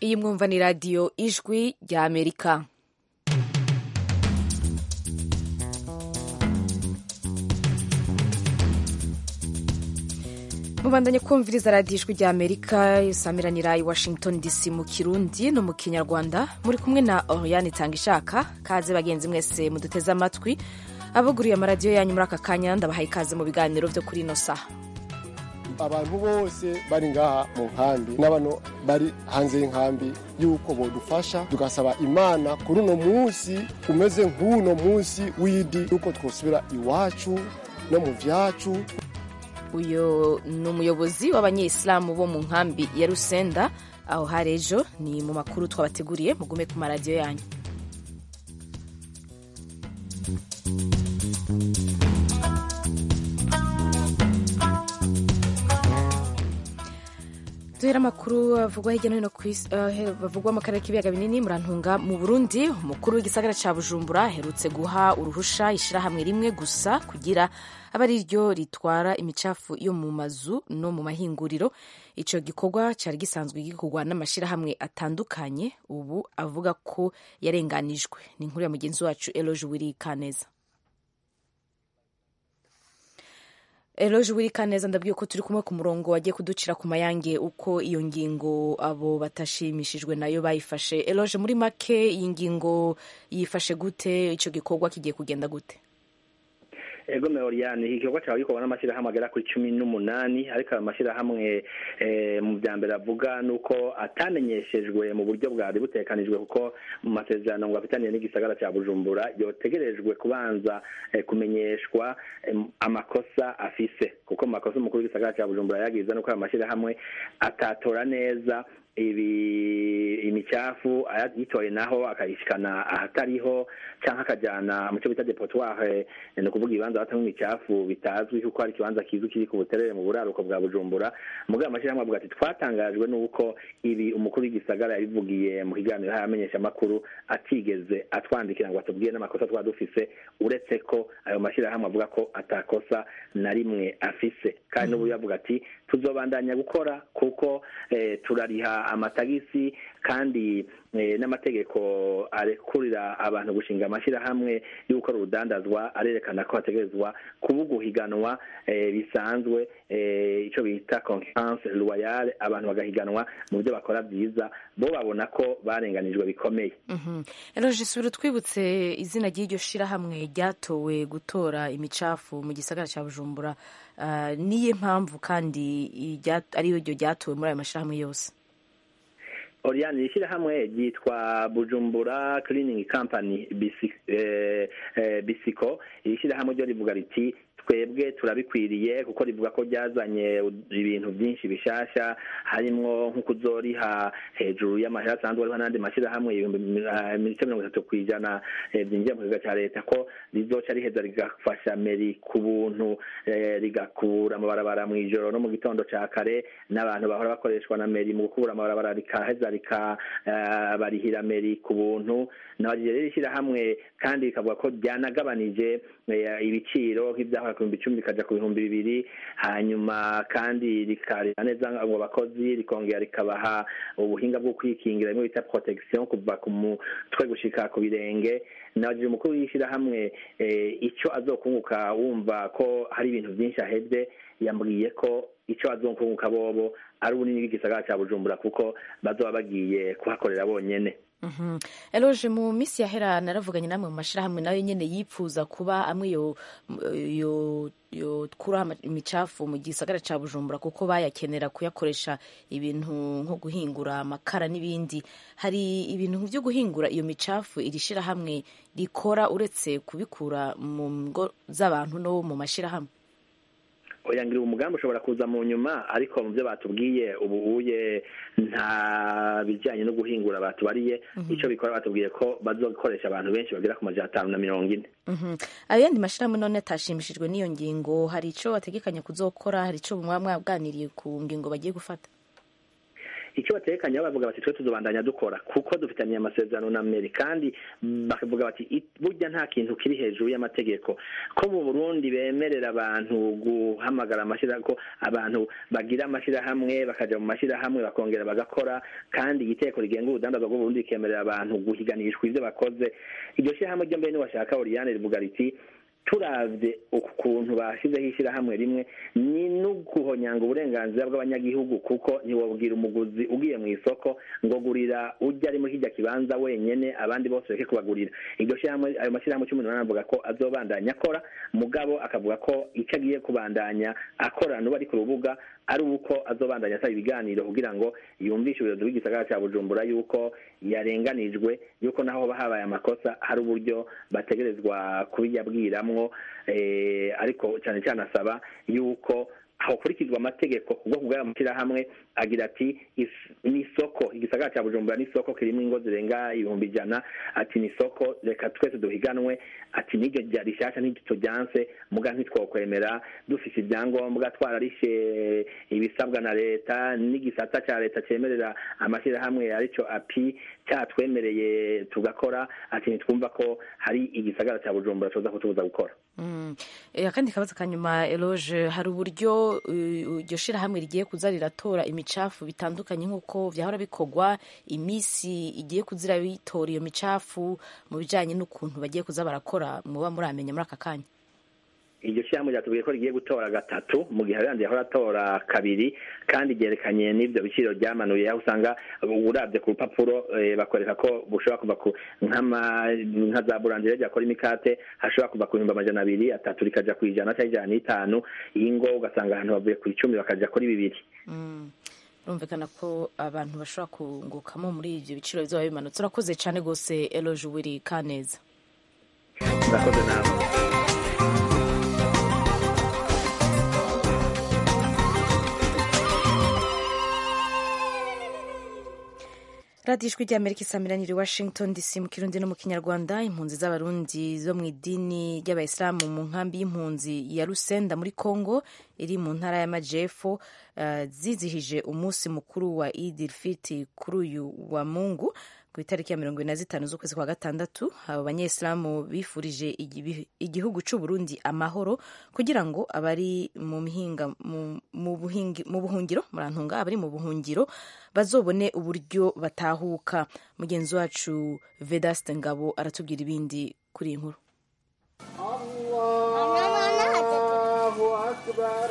iyi mwumva ni radiyo ijwi rya amerika mubandanye kumviriza radiyo ijwi rya amerika isamiranira i washington dc mu kirundi no mu kinyarwanda muri kumwe na oriane itanga ishaka kaze bagenzi mwese muduteze amatwi abaguriye amaradiyo yanyu muri aka kanya ndabahaye ikaze mu biganiro byo kuri ino saha abantu bose bari ngaha mu nkambi n'abantu bari hanze y'inkambi y'uko bodufasha tugasaba imana kuri uno munsi umeze nk'uno munsi w'idi y'uko twosubira iwacu no mu vyacu uyu ni umuyobozi w'abanyesilamu bo mu nkambi ya rusenda aho hari ejo ni mu makuru twabateguriye mugume ku maradiyo yanyu duhera amakuru avugwa hirya no hino ku isi bavugwa mu karere k'ibiyaga binini murantunga mu burundi umukuru w'igisagara cya bujumbura aherutse guha uruhusha ishyirahamwe rimwe gusa kugira aba ari ryo ritwara imicafu yo mu mazu no mu mahinguriro icyo gikorwa cyari gisanzwe gikorwa n'amashyirahamwe atandukanye ubu avuga ko yarenganijwe ni inkuru ya mugenzi wacu eloge wiri kaneza eloge wiri kaneza ndabwiye ko turi kumwe ku murongo wagiye kuducira ku mayange uko iyo ngingo abo batashimishijwe nayo bayifashe eloge muri make iyi ngingo yifashe gute icyo gikorwa kigiye kugenda gute ego meoriyani iki gikorwa cyaba gikorwa n'amashyirahamwe agera kuri cumi n'umunani ariko ayo mashyirahamwe mu bya mbere avuga ni uko atamenyeshejwe mu buryo bwari butekanijwe kuko mu masezerano ngo afitaniye n'igisagara cya bujumbura yotegerejwe kubanza kumenyeshwa amakosa afise kuko mu makosa umukuru w'igisagara cya bujumbura yagize nuko ayo mashyirahamwe atatora neza ibi imicafu ayitoye naho akayishikana ahatariho cyangwa akajyana mu cyo bita depotoire ni ukuvuga ibibanza batamwe imicafu bitazwi kuko hari ikibanza kizwi kiri ku buterere mu buraruko bwa bujumbura mugabo amashyirahamwe avuga ati twatangajwe n'uko ibi umukuru w'igisagara yabivugiye mu kiganiro yamenyesha amakuru atigeze atwandikira ngo atubwire n'amakosa twaba dufise uretse ko ayo mashyirahamwe avuga ko atakosa na rimwe afise kandi n'ubu yavuga ati tuzobandanya gukora kuko turariha amatagisi kandi n'amategeko arekurira abantu gushinga amashyirahamwe yo gukora urudandazwa arerekana ko hategerezwa kuba uguhiganwa bisanzwe icyo bita concurrence royale abantu bagahiganwa mu byo bakora byiza bo babona ko barenganijwe bikomeye eroje sura twibutse izina ry'iryo shyirahamwe ryatowe gutora imicafu mu gisagara cya bujumbura niyo mpamvu kandi ariyo ryo ryatowe muri ayo mashyirahamwe yose Oriane iri shyirahamwe ryitwa Bujumbura Cleaning Company Bisiko iri shyirahamwe ryo rivuga riti twebwe turabikwiriye kuko rivuga ko ryazanye ibintu byinshi bishasha harimo nko kuzoriha hejuru y'amahera asanzwe ariho n'andi mashyirahamwe ibihumbi mirongo itatu ku ijana byinjiye mu kigo cya leta ko rizoca riheza rigafasha meri ku buntu rigakura amabarabara mu ijoro no mu gitondo cya kare n'abantu bahora bakoreshwa na meri mu gukura amabarabara rikaheza rikabarihira meri ku buntu nabagiye rero ishyirahamwe kandi rikavuga ko ryanagabanije ibiciro nk'ibyahora ku bihumbi icumi bikajya ku bihumbi bibiri hanyuma kandi rikareba neza ngo abakozi rikongera rikabaha ubuhinga bwo kwikingira bimwe bita protection kuva ku mutwe gushika ku birenge nabagira umukuru w'ishyirahamwe icyo azokunguka wumva ko hari ibintu byinshi ahebye yambwiye ko icyo azokunguka bobo ari ubunini bw'igisagara cya bujumbura kuko bazoba bagiye kuhakorera bonyene eroje mu minsi yahera naravuganye namwe mu mashyirahamwe nayo nyine yipfuza kuba amwe yokuraho imicafu mu gisagara cya bujumbura kuko bayakenera kuyakoresha ibintu nko guhingura amakara n'ibindi hari ibintu byo guhingura iyo micafu iri shyirahamwe rikora uretse kubikura mu ngo z'abantu no mu mashyirahamwe oyangira umugambi ushobora kuza mu nyuma ariko mu byo batubwiye ubu uye nta bijyanye no guhingura batubariye icyo bikora batubwiye ko bazokoresha abantu benshi bagera ku majana atanu na mirongo ine ayandi mashyirahamwe none atashimishijwe n'iyo ngingo hari icyo bategekanya kuzokora hari icyo mwaba mwaganiriye ku ngingo bagiye gufata icyo batekanye bavuga bati twe tuzobandanya dukora kuko dufitaniye amasezerano na meri kandi bakavuga bati burya nta kintu kiri hejuru y'amategeko ko mu burundi bemerera abantu guhamagara amashyirahamwe ko abantu bagira amashyirahamwe bakaja mu mashyirahamwe bakongera bagakora kandi igiteko rigenga urudandazwa rw'uburundi rikemerera abantu guhiganishwa ivyo bakoze iryo shyirahamwe ryo mbere niwashaka oriyane rivuga riti turavye ukuntu bashizeho ishyirahamwe rimwe ni no guhonyanga uburenganzira bw'abanyagihugu kuko ntiwabwira umuguzi ugiye mu isoko ngo gurira ujya ari muri kijya kibanza wenyene abandi bose reke kubagurira iryo shyirahamwe ayo mashyirahamwe cumi n'umunani avuga ko azobandanya akora mugabo akavuga ko icyo agiye kubandanya akorana n'ubu ari ku rubuga ari uko azobandanya asaba ibiganiro kugira ngo yumvishe ubuyobozi bw'igisagara cya bujumbura yuko yarenganijwe yuko naho hoba habaye amakosa hari uburyo bategerezwa kubiyabwiramwo ariko cyane cyane asaba yuko hakurikizwa amategeko kubwo kubw'aya mashyirahamwe agira ati ni isoko igisagara cya bujumbura ni isoko kirimo ingo zirenga ibihumbi ijana ati ni isoko reka twese duhiganwe ati n'iryo rya rishyashya ntitujyanse muga ntitwokwemera dufite ibyangombwa twararishe ibisabwa na leta n'igisata cya leta cyemerera amashyirahamwe aricyo api cyatwemereye tugakora ati ntitwumva ko hari igisagara cya bujumbura tuza kutubuza gukora akandi kabazo ka nyuma eloge hari uburyo iryo shyirahamwe rigiye kuza riratora imicafu bitandukanye nk'uko byahora bikorwa iminsi igiye kuzira bitora iyo micafu mu bijyanye n'ukuntu bagiye kuza barakora muba muramenya muri aka kanya iryo shyirahamwe ryatubwiye ko rigiye gutora gatatu mu gihe abandi yahora atora kabiri kandi ryerekanye n'ibyo biciro byamanuye aho usanga urabye ku rupapuro bakwereka ko bushobora kuva ku nka za burandire ryakora imikate hashobora kuva ku bihumbi amajana abiri atatu rikajya ku ijana cyangwa ijana n'itanu iyi ngo ugasanga ahantu bavuye ku icumi bakajya kuri bibiri birumvikana ko abantu bashobora kungukamo muri ibyo biciro bizaba bimanutse urakoze cyane rwose eloge wiri kaneza murakoze nawe radiyo ijwi ry'amerika isamiranyiri washington dc mu kirundi no mu kinyarwanda impunzi z'abarundi zo mu idini ry'abayisilamu mu nkambi y'impunzi ya rusenda muri congo iri mu ntara y'amajyepfo uh, zizihije umunsi mukuru wa idil fiti kuri uyu wa mungu ku itariki ya mirongo ine na zitanu z'ukwezi kwa gatandatu abo banyesilamu bifurije igihugu cy'u Burundi amahoro kugira ngo abari mu mihinga mu buhungiro murantunga abari mu buhungiro bazobone uburyo batahuka mugenzi wacu Vedaste Ngabo aratubwira ibindi kuri iyi nkuru Allahu Akbar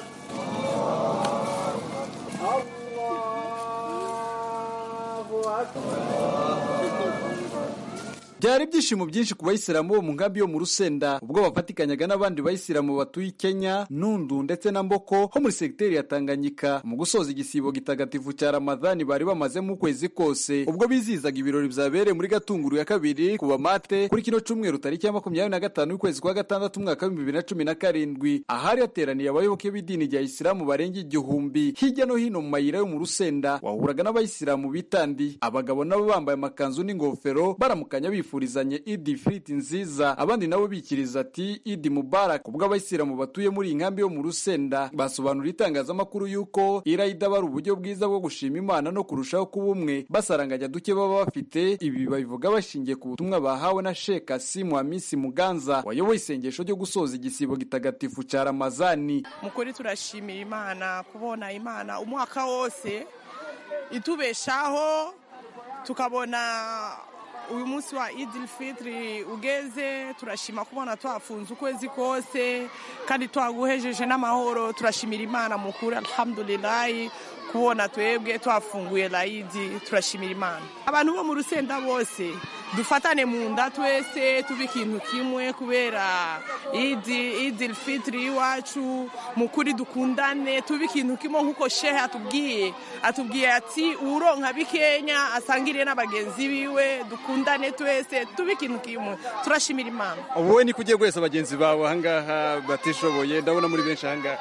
Allahu Akbar byari ibyishimo byinshi ku bayisilamu bo mu nkambi yo mu rusenda ubwo bafatikanyaga n'abandi bayisilamu batuye kenya nundu ndetse na mboko ho muri segiteri ya tanganyika mu gusoza igisibo gitagatifu cya ramadhani bari bamazemo ukwezi kose ubwo bizihizaga ibirori byabereye muri gatunguru ya kabiri ku bamate kuri kino cyumweru tariki ya makumyabiri na gatanu y'ukwezi kwa gatandatu umwaka w'ibihumbi bibiri na cumi na karindwi ahari hateraniye abayoboke b'idini rya isilamu barenga igihumbi hirya no hino mu mayira yo mu rusenda wahuraga n'abayisilamu bitandi abagabo nabo bambaye amakanzu n'ingofero baramukanya bifuza bifurizanye idi firiti nziza abandi nabo bikiriza ati idi mubarak ubwo abayisilamu batuye muri iyi nkambi yo mu rusenda basobanura itangazamakuru y'uko irayida bari uburyo bwiza bwo gushima imana no kurushaho kuba umwe basaranganya duke baba bafite ibi babivuga bashingiye ku butumwa bahawe na sheka asimu hamisi muganza wayoboye isengesho ryo gusoza igisibo gitagatifu cya ramazani mukuri turashimira imana kubona imana umwaka wose itubeshaho tukabona uyu munsi wa idil fitiri ugeze turashima kubona twafunze ukwezi kose kandi twaguhejeje n'amahoro turashimira imana mukuru alhamdulilayi kubona twebwe twafunguye layidi turashimira imana abantu bo mu rusenda bose dufatane mu nda twese tuba ikintu kimwe kubera idi idil fitiri iwacu mukuri dukundane tuba ikintu kimwe nk'uko shehe atubwiye atubwiye ati uronka bikenya asangire n'abagenzi biwe dukundane twese tuba ikintu kimwe turashimira imana wowe ni kugiye guheza bagenzi bawe ahangaha batishoboye ndabona muri benshi ahangaha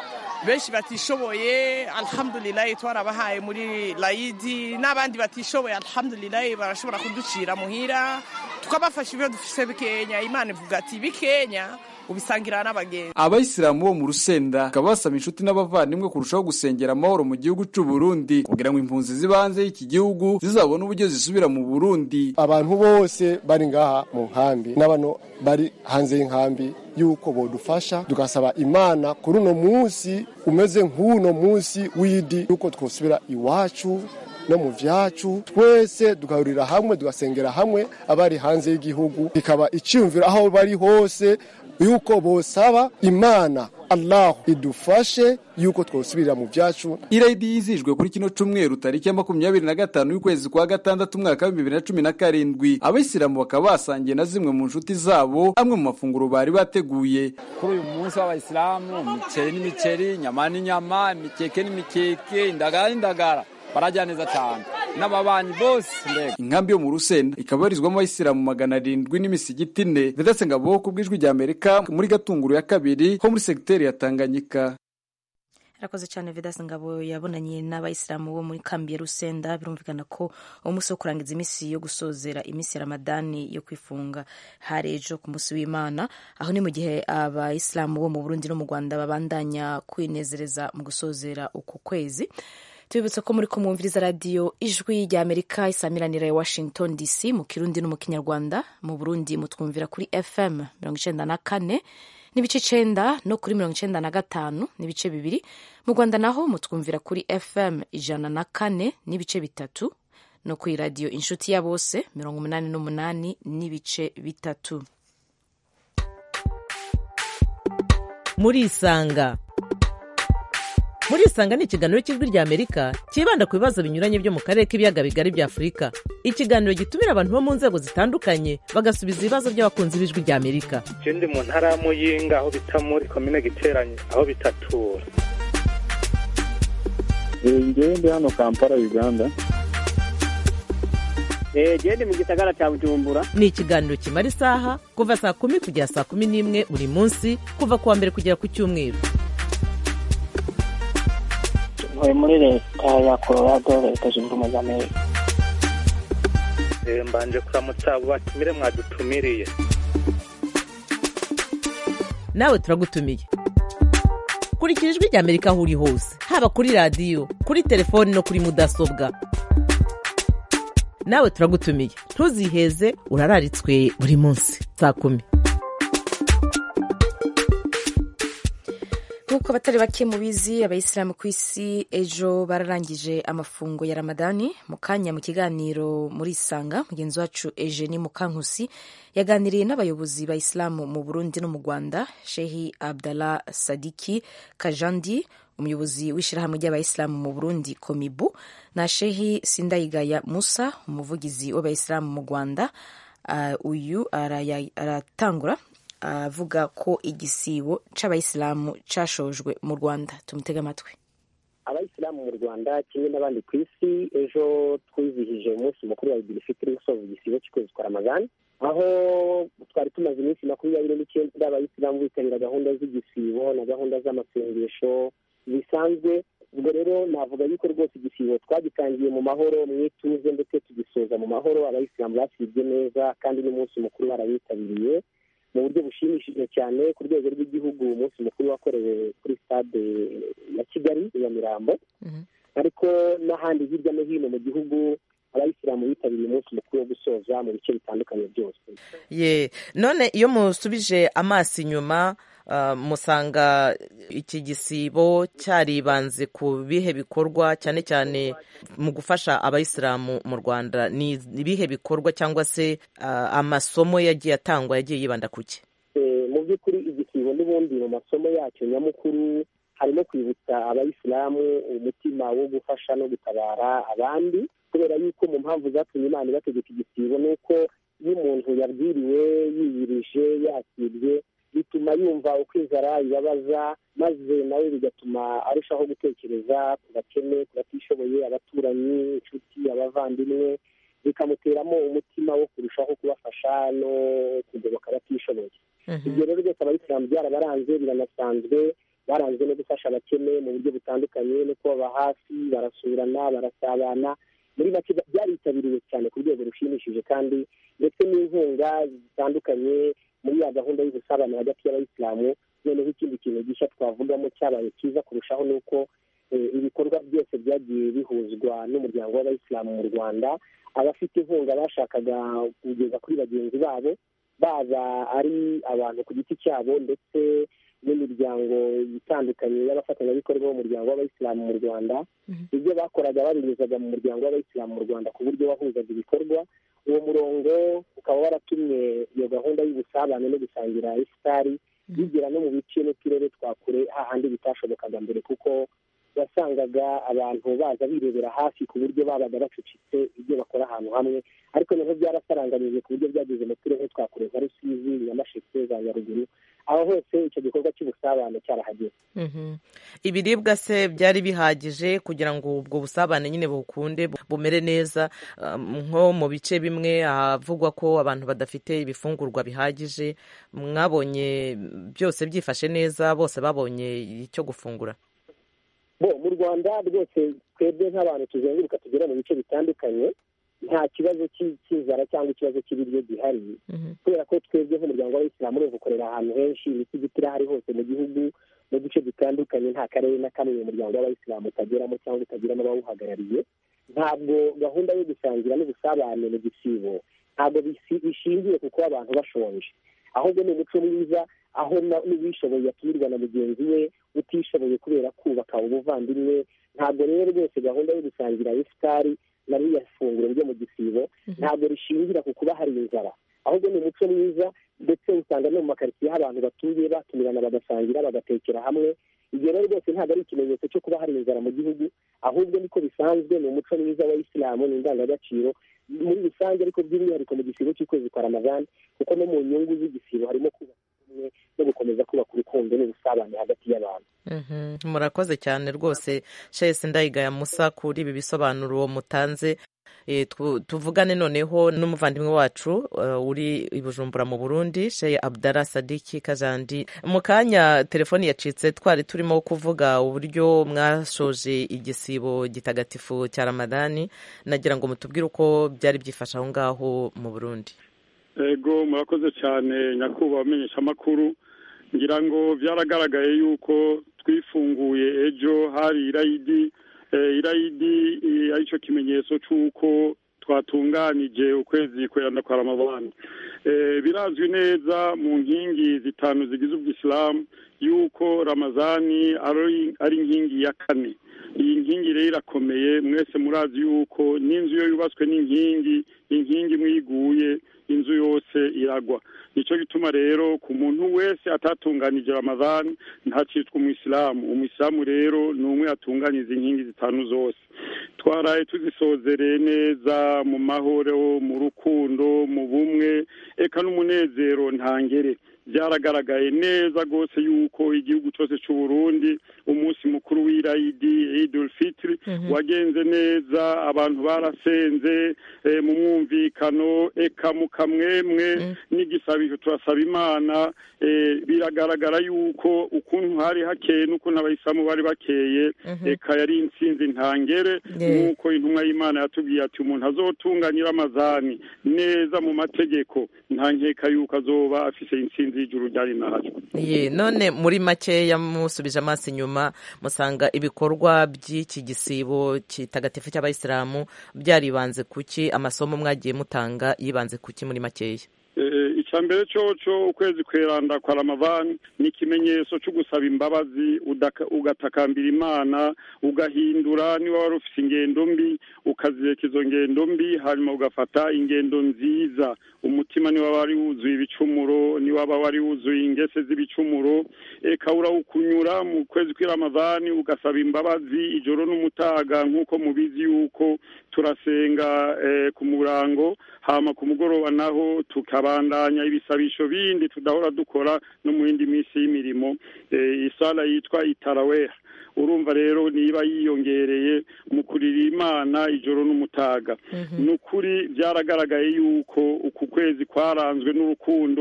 benshi batishoboye alhamdulilayi twarabahaye muri layidi n'abandi batishoboye alhamdulilayi barashobora kuducira muhira tukabafasha ibyo dufise bikenya imana ivuga ati bikenya ubisangira n'abagenzi abayisilamu bo mu rusenda bakaba basaba inshuti n'abavandimwe kurushaho gusengera amahoro mu gihugu c'u Burundi kugira ngo impunzi ziba hanze y'iki gihugu zizabone uburyo zisubira mu Burundi abantu bose bari ngaha mu nkambi n'abano bari hanze y'inkambi yuko bodufasha tugasaba imana kuri uno munsi umeze nk'uno munsi w'idi yuko twosubira iwacu no mu vyacu twese tugahurira hamwe tugasengera hamwe abari hanze y'igihugu bikaba iciyumviro aho bari hose yuko bosaba imana allahu idufashe yuko twosubirira mu vyacu irayidi yizijwe kuri kino cumweru tariki ya makumyabiri na gatanu y'ukwezi kwa gatandatu umwaka w'ibihumbi bibiri na cumi na karindwi abayisilamu bakaba basangiye na zimwe mu nshuti zabo amwe mu mafunguro bari bateguye kuri uyu munsi w'abayisilamu imiceri n'imiceri inyama n'inyama imikeke n'imikeke indagara n'indagara barajya neza cyane n'ababanyi bose mbega inkambi yo mu rusenda ikaba ibarizwamo abayisilamu magana arindwi n'imisigiti ine vedetse ngabo ku bw'ijwi rya amerika muri gatunguru ya kabiri ho muri segiteri ya tanganyika arakoze cyane vedasi ngabo yabonanye n'abayisilamu bo muri kambi ya rusenda birumvikana ko umunsi wo kurangiza iminsi yo gusozera iminsi ya ramadani yo kwifunga hari ejo ku munsi w'imana aho ni mu gihe abayisilamu bo mu burundi no mu rwanda babandanya kwinezereza mu gusozera uku kwezi tubibutse ko muri kumwumviriza radiyo ijwi rya amerika isamiranira ya washington dc mu kirundi no mu kinyarwanda mu burundi mutwumvira kuri fm mirongo icenda na kane n'ibice icenda no kuri mirongo icenda na gatanu n'ibice bibiri mu rwanda naho mutwumvira kuri fm ijana na kane n'ibice bitatu no kuri radiyo inshuti ya bose mirongo umunani n'umunani n'ibice bitatu murisanga murisanga ni ikiganiro cy'ijwi rya amerika cyibanda ku bibazo binyuranye byo mu karere k'ibiyaga bigari bya afurika ikiganiro gitumira abantu bo mu nzego zitandukanye bagasubiza ibibazo by'abakunzi b'ijwi rya amerika je ndi mu ntara ya muyinga aho bita muri komine giteranye aho bitatura ngewe ndi hano kampala uganda gende mu gisagara cya bujumbura ni ikiganiro kimara isaha kuva saa kumi kugera saa kumi n'imwe buri munsi kuva ku wa mbere kugera ku cyumweru ntuye muri leta ya colorado leta zunze ubumwe za amerika mbanje kuramutsa abo batumire mwadutumiriye nawe turagutumiye kurikira ijwi rya amerika aho uri hose haba kuri radiyo kuri telefoni no kuri mudasobwa nawe turagutumiye ntuziheze urararitswe buri munsi saa kumi nk'uko abatari bake mubizi abayisilamu ku isi ejo bararangije amafungo ya ramadani mu kanya mu kiganiro muri isanga mugenzi wacu eugenie mukankusi yaganiriye n'abayobozi ba isilamu mu burundi no mu rwanda shehi abdallah sadiki kajandi umuyobozi w'ishyirahamwe ry'abayisilamu mu burundi komibu na shehi sindayigaya musa umuvugizi w'abayisilamu mu rwanda uh, uyu aratangura avuga ko igisibo c'abayisilamu cashojwe mu rwanda tumutega amatwi abayisilamu mu rwanda kimwe n'abandi ku isi ejo twizihije umunsi mukuru wa idilifitiri usoza igisibo cy'ukwezi kwa ramazani aho twari tumaze iminsi makumyabiri n'icyenda abayisilamu bitabira gahunda z'igisibo na gahunda z'amasengesho bisanzwe ubwo rero navuga yuko rwose igisibo twagitangiye mu mahoro mu ituze ndetse tugisoza mu mahoro abayisilamu basibye neza kandi n'umunsi mukuru barawitabiriye mu buryo bushimishije cyane ku rwego rw'igihugu umunsi mukuru wakorewe kuri stade ya kigali ya mirambo ariko n'ahandi hirya no hino mu gihugu abayisilamu bitabiriye umunsi mukuru wo gusoza mu bice bitandukanye byose ye none iyo musubije amaso inyuma musanga iki gisibo cyaribanze ku bihe bikorwa cyane cyane mu gufasha abayisilamu mu rwanda ni ibihe bikorwa cyangwa se amasomo yagiye atangwa yagiye yibanda ku cye mu by'ukuri igisibo n'ubundi mu masomo yacyo nyamukuru harimo kwibutsa abayisilamu umutima wo gufasha no gutabara abandi kubera yuko mu mpamvu zatumye imana ibategeka igisibo ni uko iyo umuntu yabwiriwe yiyirije yakibye bituma yumva uko inzara ibabaza maze nawe bigatuma arushaho gutekereza ku bakene ku batishoboye abaturanyi inshuti abavandimwe bikamuteramo umutima wo kurushaho kubafasha no kugoboka abatishoboye ibyo rero byose abayisilamu byarabaranze biranasanzwe baranzwe no gufasha abakene mu buryo butandukanye no kubaba hafi barasurana barasabana muri make byaritabiriwe cyane ku rwego rushimishije kandi ndetse n'inkunga zitandukanye muri ya gahunda y'ubusabane hagati y'abayisilamu noneho ikindi kintu gishya twavugamo cyabaye cyiza kurushaho ni uko ibikorwa byose byagiye bihuzwa n'umuryango w'abayisilamu mu rwanda abafite inkunga bashakaga kugeza kuri bagenzi babo baba ari abantu ku giti cyabo ndetse n'imiryango itandukanye y'abafatanyabikorwa b'umuryango w'abayisilamu mu rwanda ibyo bakoraga babinyuzaga mu muryango w'abayisilamu mu rwanda ku buryo wahuzaga ibikorwa uwo murongo ukaba waratumye iyo gahunda y'ubusabane no gusangira ifutari bigera no mu bice n'uturere twa kure hahandi bitashobokaga mbere kuko wasangaga abantu baza birebera hafi ku buryo babaga bacucitse ibyo bakora ahantu hamwe ariko noneho byarasaranganije ku buryo byageze mu turere twa kure nka rusizi nyamasheke za nyaruguru aho hose icyo gikorwa cy'ubusabane cyarahageze ibiribwa se byari bihagije kugira ngo ubwo busabane nyine bukunde bumere neza nko mu bice bimwe havugwa ko abantu badafite ibifungurwa bihagije mwabonye byose byifashe neza bose babonye icyo gufungura bo mu rwanda rwose twebwe nk'abantu tuzenguruka tugera mu bice bitandukanye nta kibazo cy'inzara cyangwa ikibazo cy'ibiryo gihari kubera ko twebwe nk'umuryango w'abayisilamu urumva ukorera ahantu henshi imisigiti irahari hose mu gihugu mu duce dutandukanye nta karere na kamwe umuryango w'abayisilamu utageramo cyangwa utagiramo abawuhagarariye ntabwo gahunda yo gusangira n'ubusabane mu gisibo ntabwo bishingiye ku kuba abantu bashonje ahubwo ni umuco mwiza aho n'uwishoboye atumirwa na mugenzi we utishoboye kubera kubaka ubuvandimwe ntabwo rero rwose gahunda yo gusangira ifutari na ririya funguro ryo mu gisibo ntabwo rishingira ku kuba hari inzara ahubwo ni umuco mwiza ndetse usanga no mu makaritsiye aho abantu batuye batumirana bagasangira bagatekera hamwe ibyo rero rwose ntabwo ari ikimenyetso cyo kuba hari inzara mu gihugu ahubwo niko bisanzwe ni umuco mwiza wa isilamu ni indangagaciro muri rusange ariko by'umwihariko mu gisibo cy'ukwezi kwa ramazani kuko no mu nyungu z'igisibo harimo kubaka ubumwe no gukomeza kubaka urukundo n'ubusabane hagati y'abantu murakoze cyane rwose shesi ndayigaya musa kuri ibi bisobanuro mutanze tuvugane noneho n'umuvandimwe wacu uri i bujumbura mu burundi sheye abdara sadiki kajandi mu kanya telefoni yacitse twari turimo kuvuga uburyo mwashoje igisibo gitagatifu cya ramadani nagira ngo mutubwire uko byari byifashe aho ngaho mu burundi ego murakoze cyane nyakubahwa amenyeshamakuru ngira ngo byaragaragaye yuko twifunguye ejo hari irayidi irayidi aricyo kimenyetso cy'uko twatunganije ukwezi kweranda kwa ramabani birazwi neza mu nkingi zitanu zigize ubwisilamu yuko ramazani ari inkingi ya kane iyi nkingi rero irakomeye mwese murazi yuko n'inzu iyo yubatswe n'inkingi inkingi imwe iguye inzu yose iragwa nicyo gituma rero ku muntu wese atatunganije ramadani ntacitwa umuyisilamu umuyisilamu rero ni umwe yatunganyiza inkingi zitanu zose twaraye tuzisozereye neza mu mahoro mu rukundo mu bumwe eka n'umunezero ntangere byaragaragaye neza rwose yuko igihugu cyose cy'u Burundi umunsi mukuru w'irayidi idul fitiri wagenze neza abantu barasenze mu mwumvikano eka mu kamwemwe n'igisabisho turasaba imana biragaragara yuko ukuntu hari hakeye n'ukuntu abayisilamu bari bakeye eka yari insinzi ntangere nk'uko intumwa y'imana yatubwiye ati umuntu azotunganyira amazani neza mu mategeko nta nkeka yuko azoba afise insinzi y'ijuru ryari nayo ye none muri makeya musubije amaso inyuma musanga ibikorwa by'iki gisibo kitagatifu cy'abayisilamu byaribanze kuki amasomo mwagiye mutanga yibanze kuki muri makeya icya mbere cyo ukwezi kweranda kwa ramavani ni ikimenyetso cyo gusaba imbabazi ugatakambira imana ugahindura niba wari ufite ingendo mbi ukazireka izo ngendo mbi hanyuma ugafata ingendo nziza umutima niba wari wuzuye ibicumuro niba wari wuzuye ingese z'ibicumuro eka urawukunyura mu kwezi kw'iramavani ugasaba imbabazi ijoro n'umutaga nk'uko mubizi yuko turasenga ku murango hama ku mugoroba naho tukabandanya ibisabisho bindi tudahora dukora no mu yindi minsi y'imirimo isala yitwa itaraweha urumva rero niba yiyongereye mu kurira imana ijoro n'umutaga ni ukuri byaragaragaye yuko uku kwezi kwaranzwe n'urukundo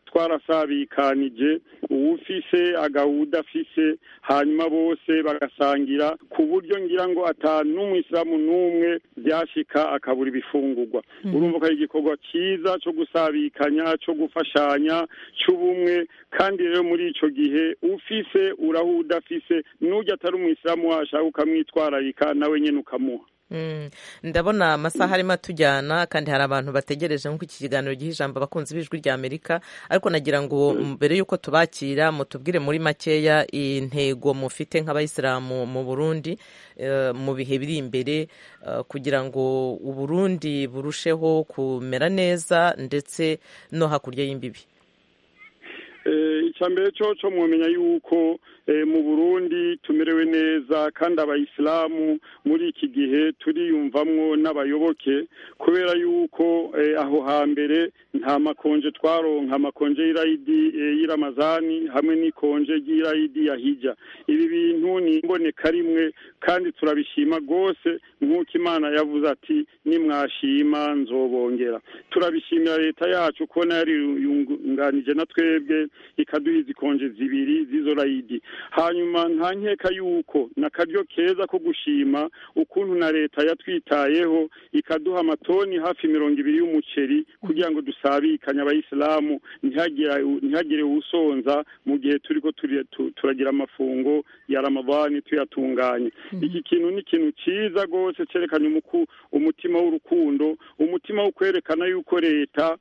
twarasabikanije uwufise agahuda afise hanyuma bose bagasangira ku buryo ngira ngo ata n'umwisilamu n'umwe byashika akabura ibifungurwa urumva ko ari igikorwa cyiza cyo gusabikanya cyo gufashanya cy'ubumwe kandi rero muri ico gihe ufise uraho udafise n'ujya atari umwisilamu washaka ukamwitwararika nawe nyene ukamuha Mm, ndabona amasaha arimo atujyana kandi hari abantu bategereje nk'uko iki kiganiro giha ijambo abakunzi b'ijwi rya amerika ariko nagira ngo mbere y'uko tubakira mutubwire muri makeya intego mufite nk'abayisilamu mu burundi eh, mu bihe biri imbere eh, kugira ngo uburundi burusheho kumera neza ndetse no hakurya y'imbibi icya mbere cyo cyo mwamenya yuko mu burundi tumerewe neza kandi abayisilamu muri iki gihe turiyumvamwo n'abayoboke kubera yuko aho hambere nta makonje twaronka amakonje y'irayidi y'iramazani hamwe n'ikonje ry'irayidi ya hijya ibi bintu ni imboneka rimwe kandi turabishima rwose nk'uko imana yavuze ati nimwashima nzobongera turabishimira leta yacu kubona yariyunganije na twebwe ikaduha izi konje zibiri z'izo rayidi hanyuma nta nkeka yuko ni akaryo keza ko gushima ukuntu na leta yatwitayeho ikaduha amatoni hafi mirongo ibiri y'umuceri kugira ngo dusabikanye abayisilamu ntihagire usonza mu gihe turi ko turagira amafungo ya ramadani tuyatunganye iki kintu ni ikintu cyiza rwose cyerekana umutima w'urukundo umutima wo kwerekana yuko leta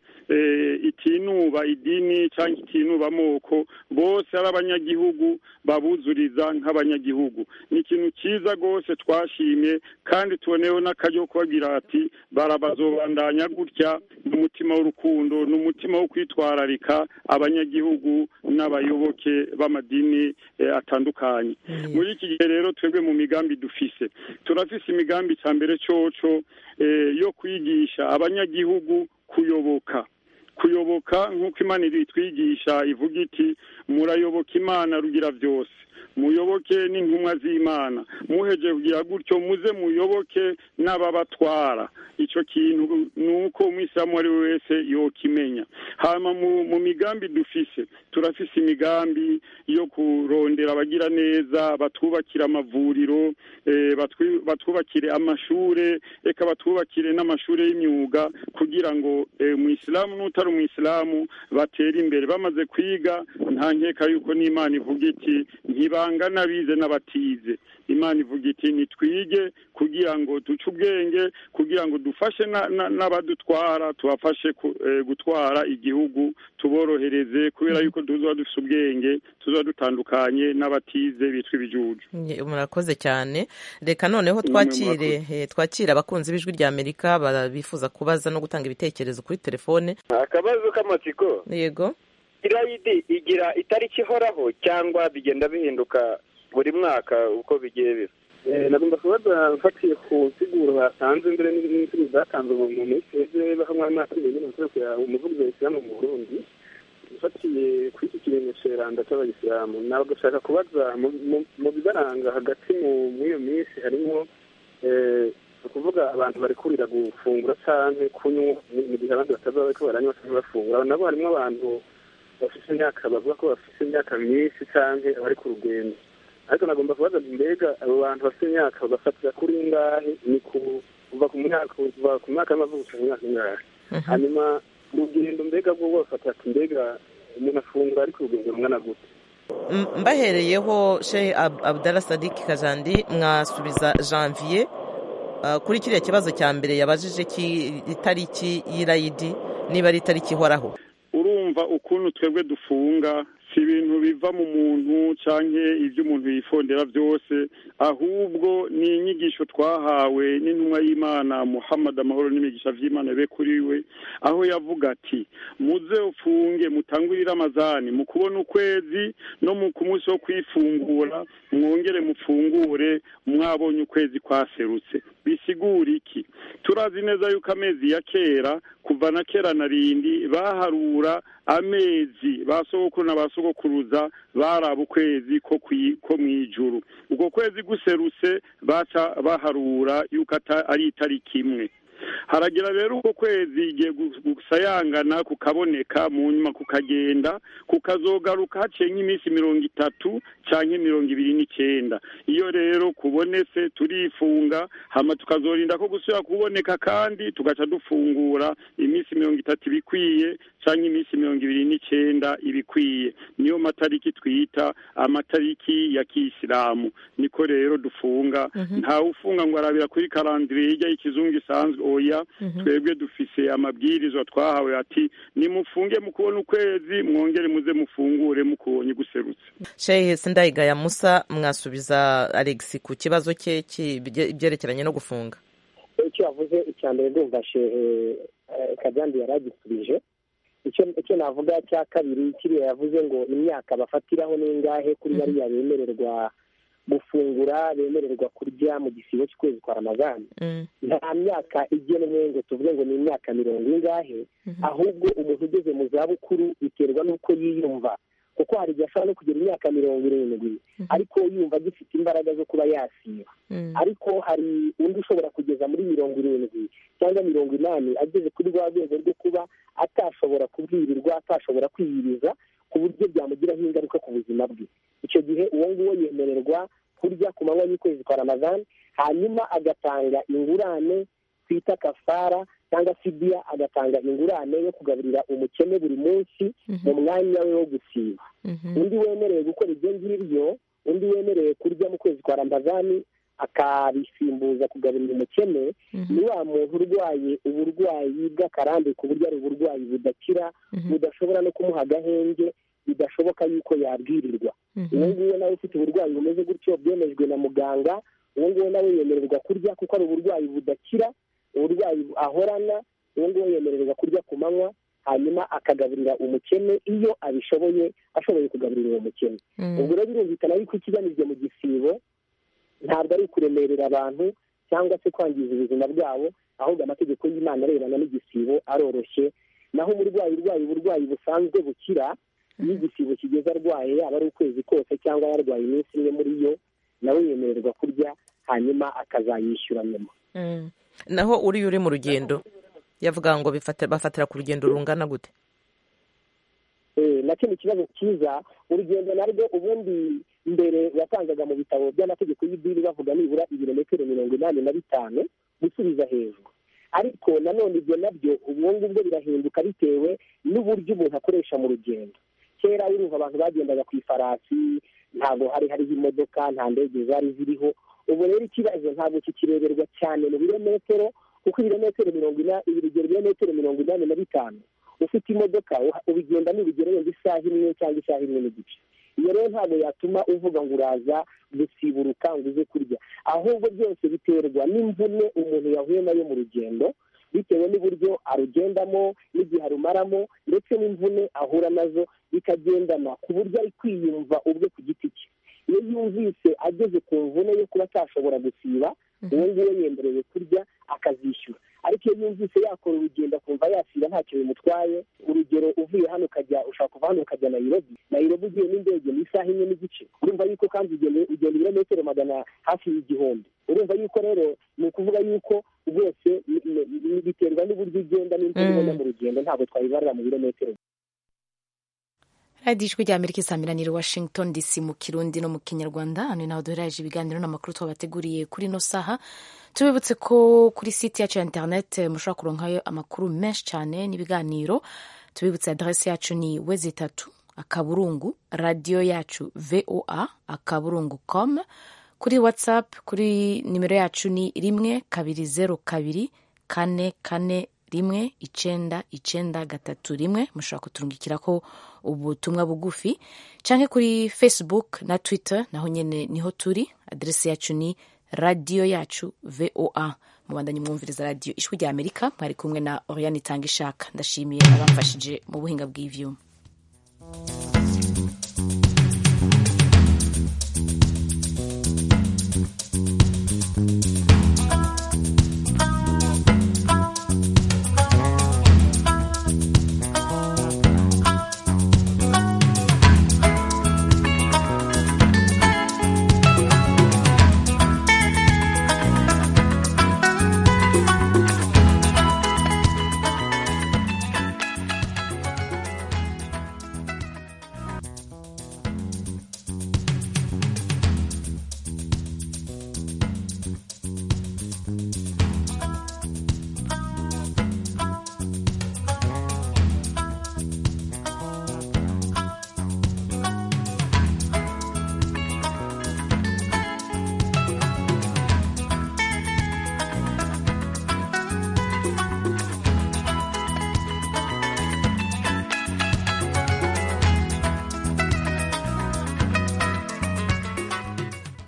itinuba idini cyangwa itinuba amoko bose ari abanyagihugu babuzuriza nk'abanyagihugu ni ikintu cyiza rwose twashimye kandi tuboneyeho n'akaryo kubabwira ati barabazobandanya gutya n'umutima w'urukundo n'umutima wo kwitwararika abanyagihugu n'abayoboke b'amadini atandukanye muri iki gihe rero twebwe mu migambi dufise turafise imigambi cya mbere cyoco yo kwigisha abanyagihugu kuyoboka kuyoboka nk'uko imana itwigisha ivuga iti murayoboka imana rugira byose muyoboke n'intumwa z'imana muheje kugira gutyo muze muyoboke n'ababatwara icyo kintu ni uko umwisilamu ari we wese yokimenya hanyuma mu migambi dufise turafise imigambi yo kurondera abagira neza batwubakira amavuriro batwubakire amashure reka batwubakire n'amashuri y'imyuga kugira ngo umwisilamu n'utari umwisilamu batere imbere bamaze kwiga nta nkeka yuko n'imana ivuga iti ntibangana bize n'abatize imana ivuga iti nitwige kugira ngo duce ubwenge kugira ngo dufashe n'abadutwara tubafashe gutwara igihugu tuborohereze kubera yuko tuzaba dufite ubwenge tuzaba dutandukanye n'abatize bitwa ibijuju murakoze cyane reka noneho twakire twakire abakunzi b'ijwi rya amerika bifuza kubaza no gutanga ibitekerezo kuri telefone akabazo k'amatsiko yego irayidi igira itariki ihoraho cyangwa bigenda bihinduka buri mwaka uko bigiye biba nagomba kubaza mfatiye ku nsiguro batanze mbere n'insiguro zatanzwe mu minsi yeze bahamwe amazi nyine mukorera umuvugizi wa isilamu mu burundi mfatiye kuri iki kiringo ceranda cy'abayisilamu ntabwo gushaka kubaza mu bibaranga hagati mu iyo minsi harimo ukuvuga abantu bari kurira gufungura cyangwa kunywa mu gihe abandi batazaba bariko baranywa cyangwa bafungura nabo harimo abantu bafite imyaka bavuga ko bafite imyaka myinshi cyangwa abari ku rugendo ariko nagomba kubaza mbega abo bantu bafite imyaka bagafatira kuri ngahe ni kuva ku myaka kuva ku myaka y'amavuko ku myaka ingahe hanyuma urugendo mbega bwo bafata ati mbega umuntu afungura ari ku rugendo rungana gute mbahereyeho shehe abdala sadiki kajandi mwasubiza janvier kuri kiriya kibazo cya mbere yabajije itariki y'irayidi niba ari itariki ihoraho urumva ukuntu twebwe dufunga si ibintu biva mu muntu cyangwa ibyo umuntu yifondera byose ahubwo ni inyigisho twahawe n'intumwa y'imana muhammad amahoro n'imigisha by'imana be kuri we aho yavuga ati muze ufunge mutangurire amazani mu kubona ukwezi no mu ku munsi wo kwifungura mwongere mufungure mwabonye ukwezi kwaserutse bisigura iki turazi neza yuko amezi ya kera kuva na kera na rindi baharura amezi ba sogokuru na ba sogokuruza baraba ukwezi ko mu ijuru ubwo kwezi guserutse baca baharura yuko ari itariki imwe haragira rero uko kwezi igiye gu- gusayangana kukaboneka mu nyuma kukagenda kukazogaruka haciye nk'iminsi mirongo itatu canke mirongo ibiri n'icenda iyo rero kubonetse turifunga hama tukazorinda ko gusubira kuboneka kandi tugaca dufungura iminsi mirongo itatu ibikwiye canke iminsi mirongo ibiri n'icenda ibikwiye niyo matariki twita amatariki ya kiyisilamu niko rero dufunga ntawe ufunga ngo arabira kuri karandire hirya y'ikizungu isanzwe oya twebwe dufise amabwirizwa twahawe ati nimufunge mu kubona ukwezi mwongere muze mufungure mukubonye guserutse shehe sindayigaya musa mwasubiza alex ku kibazo cye cy'ibye- ibyerekeranye no gufunga icyo yavuze icya mbere ndumva shehe eh, kajyandi yari agisubije icyo icyo navuga cya kabiri kiriya yavuze ngo imyaka bafatiraho n'ingahe kuri bariya bemererwa gufungura bemererwa kurya mu gisibo cy'ukwezi kwa ramazani nta myaka igenwe ngo tuvuge ngo ni imyaka mirongo ingahe ahubwo umuntu ugeze mu zabukuru biterwa n'uko yiyumva kuko hari igihe ashobora no kugira imyaka mirongo irindwi ariko yumva agifite imbaraga zo kuba yasiba ariko hari undi ushobora kugeza muri mirongo irindwi cyangwa mirongo inani ageze kuri rwa rwego rwo kuba atashobora kubwirirwa atashobora kwiyiriza ku buryo byamugiraho ingaruka ku buzima bwe icyo gihe uwo nguwo yemererwa kurya ku manywa y'ukwezi kwa ramazani hanyuma agatanga ingurane twita kafara cyangwa fidiya agatanga ingurane yo kugaburira umukene buri munsi mu mwanya we wo gusiba undi wemerewe gukora ibyo ngibyo undi wemerewe kurya mu kwezi kwa ramazani akabisimbuza kugaburira umukene ni wa muntu urwaye uburwayi bw'akarambe ku buryo ari uburwayi budakira budashobora no kumuha agahenge bidashoboka yuko yabwirirwa uwo nguwo nawe ufite uburwayi bumeze gutyo bwemejwe na muganga uwo nguwo nawe yemererwa kurya kuko ari uburwayi budakira uburwayi ahorana uwo nguwo yemererwa kurya ku manywa hanyuma akagaburira umukene iyo abishoboye ashoboye kugaburira uwo mukene ubwo rero birumvikana yuko ikigamijwe mu gisibo ntabwo ari ukuremerera abantu cyangwa se kwangiza ubuzima bwabo ahubwo amategeko y'imana arebana n'igisibo aroroshye naho umurwayi urwaye uburwayi busanzwe bukira iyo igisibo kigeze arwaye yaba ari ukwezi kose cyangwa yarwaye iminsi imwe muri yo nawe yemererwa kurya hanyuma akazayishyura nyuma Mm. naho uriya uri mu rugendo yavuga ngo bifata- bafatira ku rugendo rungana gute Eh, nacyo ni ikibazo cyiza urugendo narwo ubundi mbere watangaga mu bitabo by'amategeko y'idini bavuga nibura ibirometero mirongo inani na bitanu gusubiza hejuru ariko nanone ibyo nabyo ubwo ngubwo birahinduka bitewe n'uburyo umuntu akoresha mu rugendo kera urumva abantu bagendaga ku ifarasi ntabwo hari hariho imodoka nta ndege zari ziriho ubu rero ikibazo ntabwo kikireberwa cyane mu birometero kuko ibirometero mirongo ina urugero ibirometero mirongo inani na bitanu ufite imodoka uha- ubigenda n'urugero wenda isaha imwe cyangwa isaha imwe n'igice iyo rero ntabwo yatuma uvuga ngo uraza gusiburuka ngo uze kurya ahubwo byose biterwa n'imvune umuntu yahuye nayo mu rugendo bitewe n'uburyo arugendamo n'igihe arumaramo ndetse n'imvune ahura nazo bikagendana ku buryo ari kwiyumva ubwe ku giti cye iyo yumvise ageze ku mvune yo kuba atashobora gusiba uwo nguwo yemerewe kurya akazishyura ariko iyo yumvise yakora urugendo akumva yasiba ntacyo bimutwaye urugero uvuye hano ukajya ushaka kuva hano ukajya nayirobi nayirobi ugiye n'indege ni isaha imwe n'igice urumva yuko kandi ugenda ugenda ibirometero magana hafi y'igihumbi urumva yuko rero ni ukuvuga yuko rwose ni- ni- ni- biterwa n'uburyo ugenda n'imvune ubona mu rugendo ntabwo twabibarira mu birometero radiyo ijwi rya amerika isamiraniye washington dc mu kirundi no mu kinyarwanda hano naho duherereje ibiganiro n'amakuru twabateguriye kuri ino saha tubibutse ko kuri site yacu ya interineti mushobora kuronkayo amakuru menshi cyane n'ibiganiro tubibutse aderesi yacu ni wezi itatu akaburungu radiyo yacu voa akaburungu com kuri whatsapp kuri nimero yacu ni rimwe kabiri zeru kabiri kane kane rimwe icenda icenda gatatu rimwe mushobora kuturungikirako ubutumwa bugufi canke kuri facebook na twitter naho nyene niho turi aderesi yacu ni radiyo yacu voa mubandanye mwumviriza radiyo ijwi rya amerika mwari kumwe na oriane itanga ishaka ndashimiye abamfashije mu buhinga bw'ivyuma